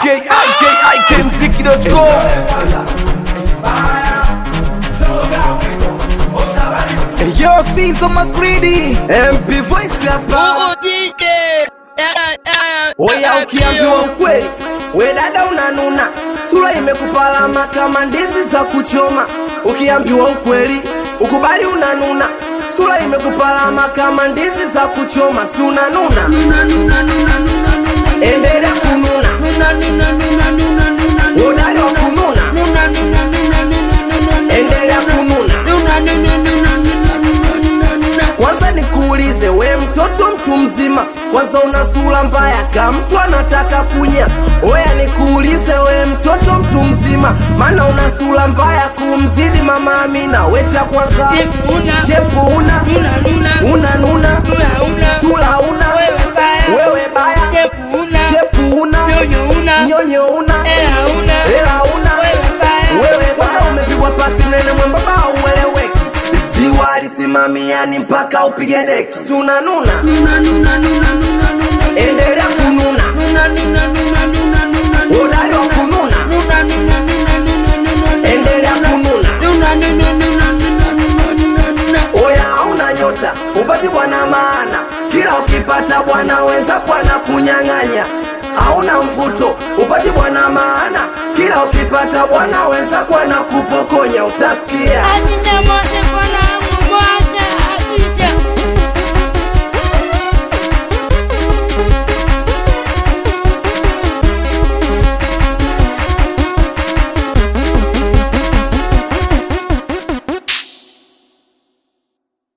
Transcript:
ikikmziki.com Yo, Sizo Magridi MP Voice hapa Oya, ukiambiwa ukweli, we dada unanuna, sura imekupalama kama ndizi za kuchoma. Ukiambiwa ukweli, ukubali unanuna, sura imekupalama kama ndizi za kuchoma, si unanuna? Endelea kununa, udali wa kununa, endelea kununa. Kwanza nikuulize, we mtoto mtu mzima, kwanza una sura mbaya kama mtu anataka kunya. Oya nikuulize, we mtoto mtu mzima, maana una sura mbaya kumzidi mama Amina. We cha kwanza shepu una una nuna, sura una wewe baya, shepu una nyonyo una hela una wewe baya, umepigwa pasi mnene mwembamba ueleweki, ziwa alisimamiani mpaka upige deki, si unanuna? Endelea kununa, udali wa kununa, endelea kununa. Oya hauna nyota, upati bwana maana, kila ukipata bwana wenza kwana kunyang'anya. Hauna mvuto, upati bwana maana, kila ukipata bwana wenza kwana kupokonya, utasikia